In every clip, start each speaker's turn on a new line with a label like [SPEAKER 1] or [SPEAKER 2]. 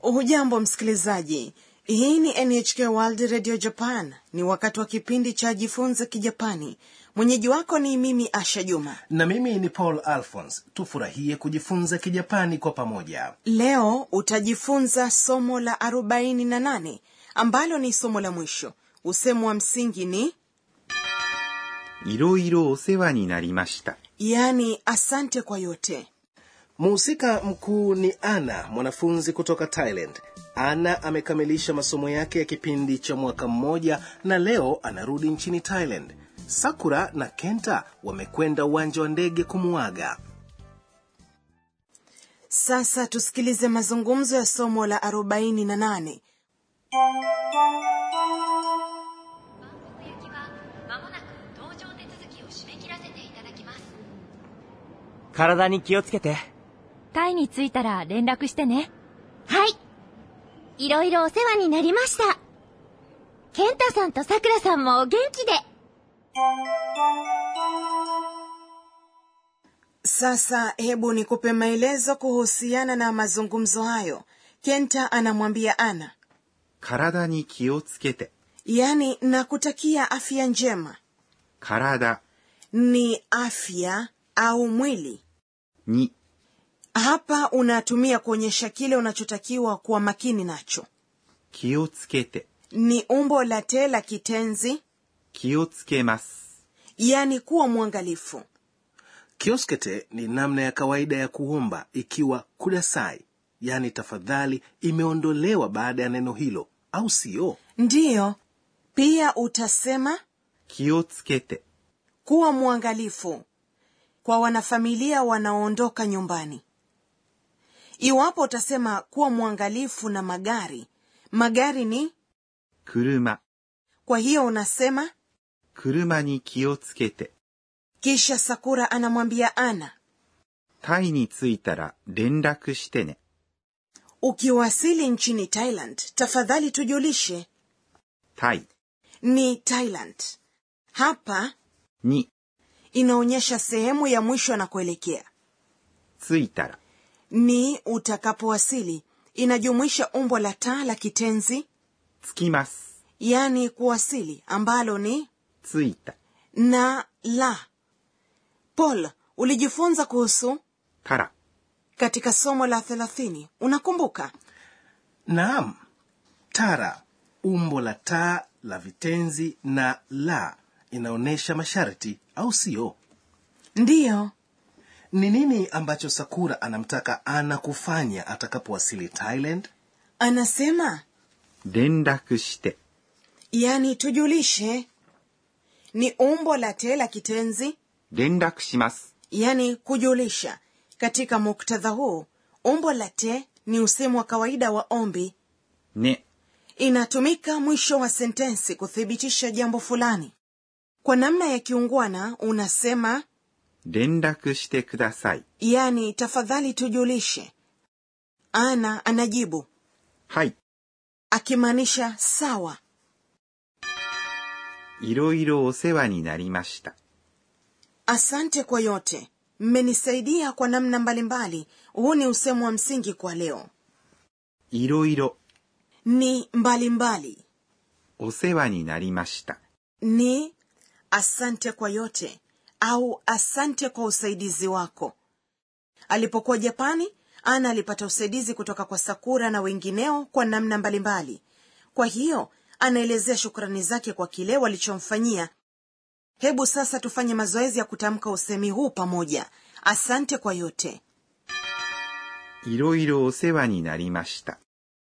[SPEAKER 1] hujambo msikilizaji hii ni nhk world radio japan ni wakati wa kipindi cha jifunze kijapani mwenyeji wako ni mimi asha juma
[SPEAKER 2] na mimi ni paul alphons tufurahie kujifunza kijapani kwa pamoja
[SPEAKER 1] leo utajifunza somo la 48 ambalo ni somo la mwisho usemo wa msingi ni
[SPEAKER 3] いろいろお世話になりました。
[SPEAKER 1] yaani asante kwa yote
[SPEAKER 2] mhusika mkuu ni ana mwanafunzi kutoka thailand ana amekamilisha masomo yake ya kipindi cha mwaka mmoja na leo anarudi nchini thailand sakura na kenta wamekwenda uwanja wa ndege kumuaga
[SPEAKER 1] sasa tusikilize mazungumzo ya somo la 48
[SPEAKER 4] 行きはまもなく搭乗手続きを締め切らせていただきます
[SPEAKER 5] 体に気をつけて。
[SPEAKER 4] タイに着いたら連絡してねはいいろいろお世話になりましたケンタさんとさくらさんもお元気で
[SPEAKER 1] sasa hebu nikupe maelezo kuhusiana na mazungumzo hayo kenta anamwambia ana
[SPEAKER 3] 体に気をつけて。
[SPEAKER 1] yaani nakutakia afya njema
[SPEAKER 3] 体
[SPEAKER 1] ni afya au mwili
[SPEAKER 3] に
[SPEAKER 1] hapa unatumia kuonyesha kile unachotakiwa kuwa makini nacho
[SPEAKER 3] 気をつけて。
[SPEAKER 1] ni umbo la te la kitenzi
[SPEAKER 3] 気をつけます。
[SPEAKER 1] yaani kuwa mwangalifu
[SPEAKER 2] kioskete ni namna ya kawaida ya kuomba ikiwa kudasai yaani tafadhali imeondolewa baada ya neno hilo au siyo
[SPEAKER 1] ndiyo pia utasema
[SPEAKER 3] 気をつけて。
[SPEAKER 1] kuwa mwangalifu kwa wanafamilia wanaoondoka nyumbani iwapo utasema kuwa mwangalifu na magari magari ni
[SPEAKER 3] 車。
[SPEAKER 1] kwa hiyo unasema
[SPEAKER 3] 車に気をつけて。
[SPEAKER 1] kisha sakura anamwambia ana
[SPEAKER 3] タイに着いたら連絡してね。
[SPEAKER 1] ukiwasili nchini thailand tafadhali tujulishe
[SPEAKER 3] タイ
[SPEAKER 1] ni thailand hapa
[SPEAKER 3] に
[SPEAKER 1] inaonyesha sehemu ya mwisho na kuelekea
[SPEAKER 3] 着いたら
[SPEAKER 1] ni utakapowasili inajumuisha umbo la taa la kitenzi
[SPEAKER 3] 着きます。
[SPEAKER 1] yaani kuwasili ambalo ni
[SPEAKER 3] 着いた
[SPEAKER 1] na la paul ulijifunza kuhusu
[SPEAKER 3] たら
[SPEAKER 1] katika somo la thelathini unakumbuka
[SPEAKER 2] naam tara umbo la taa la vitenzi na la inaonyesha masharti au siyo
[SPEAKER 1] ndiyo
[SPEAKER 2] ni nini ambacho sakura anamtaka ana kufanya atakapowasili thailand
[SPEAKER 1] anasema
[SPEAKER 3] 連絡して。
[SPEAKER 1] yaani tujulishe ni umbo la te la kitenzi
[SPEAKER 3] 連絡します。
[SPEAKER 1] yaani kujulisha katika muktadha huu umbo la te ni usemu wa kawaida wa ombi
[SPEAKER 3] ね。
[SPEAKER 1] inatumika mwisho wa sentensi kuthibitisha jambo fulani kwa namna ya kiungwana unasema
[SPEAKER 3] 連絡してください。
[SPEAKER 1] yani tafadhali tujulishe ana anajibu
[SPEAKER 3] はい。
[SPEAKER 1] akimaanisha sawa
[SPEAKER 3] いろいろお世話になりました。
[SPEAKER 1] asante kwa yote mmenisaidia kwa namna mbalimbali huu ni usemu wa msingi kwa leo
[SPEAKER 3] いろいろ
[SPEAKER 1] ni mbalimbali mbali.
[SPEAKER 3] お世話になりました。
[SPEAKER 1] ni asante kwa yote au asante kwa usaidizi wako alipokuwa japani ana alipata usaidizi kutoka kwa sakura na wengineo kwa namna mbalimbali kwa hiyo anaelezea shukrani zake kwa kile walichomfanyia hebu sasa tufanye mazoezi ya kutamka usemi huu pamoja asante kwa yote
[SPEAKER 3] いろいろお世話になりました。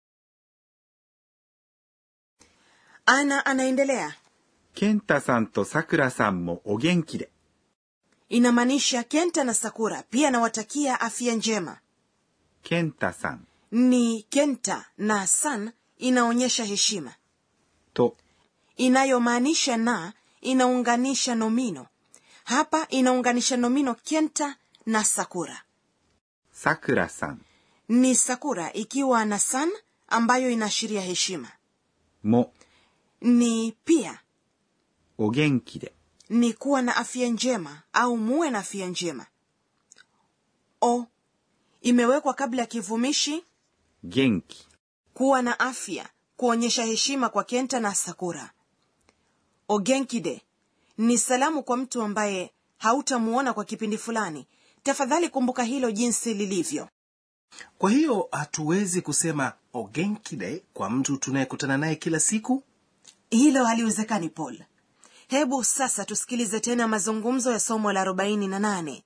[SPEAKER 1] ana anaendelea
[SPEAKER 3] ケンタさんとさくらさんもお元気で。
[SPEAKER 1] inamaanisha kenta na sakura pia anawatakia afya njema
[SPEAKER 3] ケンタさん
[SPEAKER 1] ni kenta na san inaonyesha heshima
[SPEAKER 3] と
[SPEAKER 1] inayomaanisha na inaunganisha nomino hapa inaunganisha nomino kenta na sakura
[SPEAKER 3] さくらさん
[SPEAKER 1] ni sakura ikiwa na san ambayo inaashiria heshima
[SPEAKER 3] も
[SPEAKER 1] ni pia
[SPEAKER 3] お元気で。
[SPEAKER 1] ni kuwa na afya njema au muwe na afya njema o imewekwa kabla ya kivumishi
[SPEAKER 3] 元気
[SPEAKER 1] kuwa na afya kuonyesha heshima kwa kenta na sakura ogenkide ni salamu kwa mtu ambaye hautamuona kwa kipindi fulani tafadhali kumbuka hilo jinsi lilivyo
[SPEAKER 2] kwa hiyo hatuwezi kusema ogenkide kwa mtu tunayekutana naye kila siku
[SPEAKER 1] hilo haliwezekani paul hebu sasa tusikilize tena mazungumzo ya somo la 48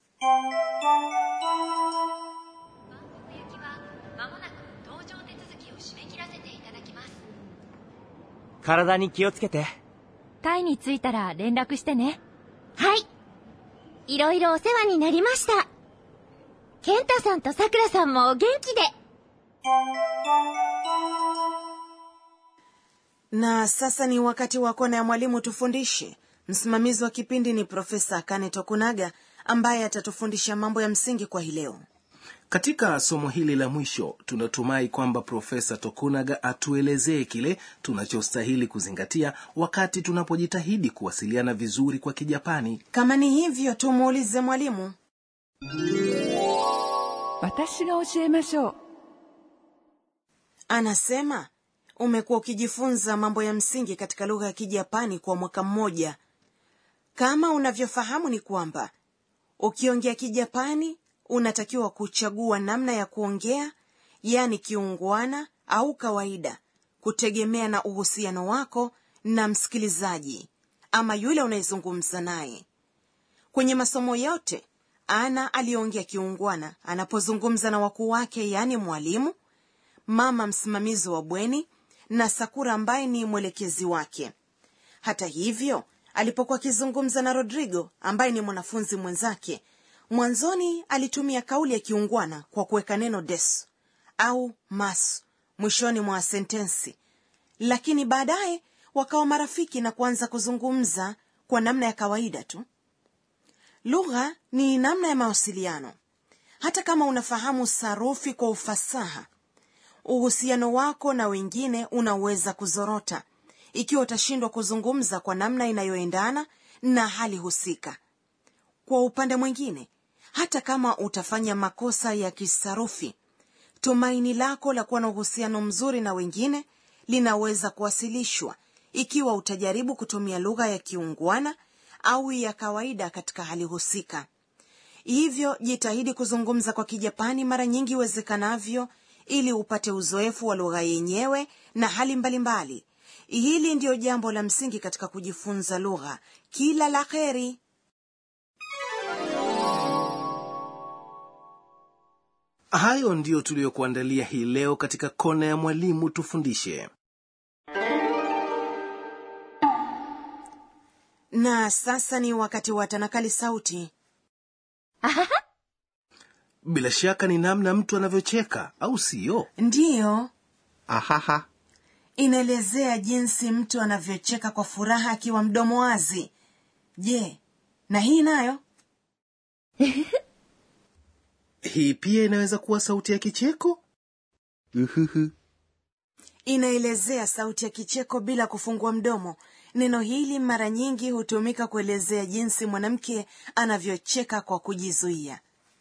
[SPEAKER 4] まもなく搭乗手続きを締め切らせていただきます
[SPEAKER 5] 体に気をつけて。
[SPEAKER 4] タイに着いたら連絡してねはいいろいろお世話になりましたケンタさんとさくらさんもお元気で
[SPEAKER 1] na sasa ni wakati wa kona ya mwalimu tufundishe msimamizi wa kipindi ni profesa kane tokunaga ambaye atatufundisha mambo ya msingi kwa hii leo
[SPEAKER 2] katika somo hili la mwisho tunatumai kwamba profesa tokunaga atuelezee kile tunachostahili kuzingatia wakati tunapojitahidi kuwasiliana vizuri kwa kijapani
[SPEAKER 1] kama ni hivyo tumuulize mwalimu
[SPEAKER 6] 私が教えましょう
[SPEAKER 1] anasema umekuwa ukijifunza mambo ya msingi katika lugha ya kijapani kwa mwaka mmoja kama unavyofahamu ni kwamba ukiongea kijapani unatakiwa kuchagua namna ya kuongea yaani kiungwana au kawaida kutegemea na uhusiano wako na msikilizaji ama yule unayezungumza naye kwenye masomo yote ana aliongea kiungwana anapozungumza na wakuu wake yaani mwalimu mama msimamizi wa bweni na sakura ambaye ni mwelekezi wake hata hivyo alipokuwa akizungumza na rodrigo ambaye ni mwanafunzi mwenzake mwanzoni alitumia kauli ya kiungwana kwa kuweka neno des au mas mwishoni mwa sentensi lakini baadaye wakawa marafiki na kuanza kuzungumza kwa namna ya kawaida tu lugha ni namna ya mawasiliano hata kama unafahamu sarufi kwa ufasaha uhusiano wako na wengine unaweza kuzorota ikiwa utashindwa kuzungumza kwa namna inayoendana na hali husika kwa upande mwingine hata kama utafanya makosa ya kisarufi tumaini lako la kuwa na uhusiano mzuri na wengine linaweza kuwasilishwa ikiwa utajaribu kutumia lugha ya kiungwana au ya kawaida katika hali husika hivyo jitahidi kuzungumza kwa kijapani mara nyingi iwezekanavyo ili upate uzoefu wa lugha yenyewe na hali mbalimbali mbali. hili ndiyo jambo la msingi katika kujifunza lugha kila la heri
[SPEAKER 2] hayo ndiyo tuliyokuandalia hii leo katika kona ya mwalimu tufundishe
[SPEAKER 1] na sasa ni wakati wa tanakali sauti
[SPEAKER 2] bila shaka ni namna mtu anavyocheka au siyo
[SPEAKER 1] ndiyo
[SPEAKER 3] あはは。
[SPEAKER 1] inaelezea jinsi mtu anavyocheka kwa furaha akiwa mdomo wazi je na hii nayo
[SPEAKER 2] hii pia inaweza kuwa sauti ya kicheko
[SPEAKER 3] うふふ。
[SPEAKER 1] inaelezea sauti ya kicheko bila kufungua mdomo neno hili mara nyingi hutumika kuelezea jinsi mwanamke anavyocheka kwa kujizuia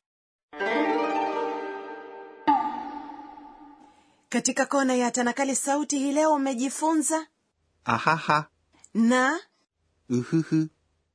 [SPEAKER 1] katika kona ya tanakali sauti hii leo umejifunza
[SPEAKER 3] あはは。
[SPEAKER 1] na
[SPEAKER 3] うふふ。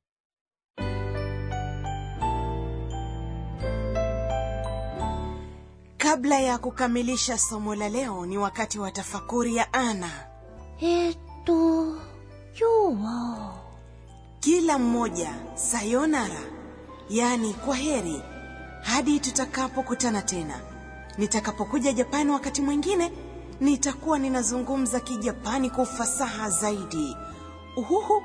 [SPEAKER 1] kabla ya kukamilisha somo la leo ni wakati wa tafakuri ya ana
[SPEAKER 4] えー、っと今日は
[SPEAKER 1] kila mmoja sayonara yaani kwa heri hadi tutakapokutana tena nitakapokuja japani wakati mwingine nitakuwa ninazungumza kijapani kwa ufasaha zaidi uhuhu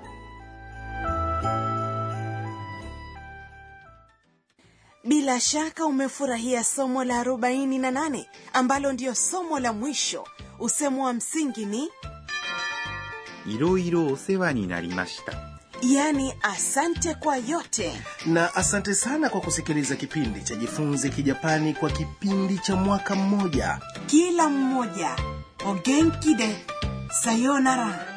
[SPEAKER 1] bila shaka umefurahia somo la 48 ambalo ndiyo somo la mwisho usemo wa msingi ni
[SPEAKER 3] いろいろお世話になりました。
[SPEAKER 1] yaani asante kwa yote
[SPEAKER 2] na asante sana kwa kusikiliza kipindi cha jifunze kijapani kwa kipindi cha mwaka mmoja
[SPEAKER 1] kila mmoja ogenki de sayonara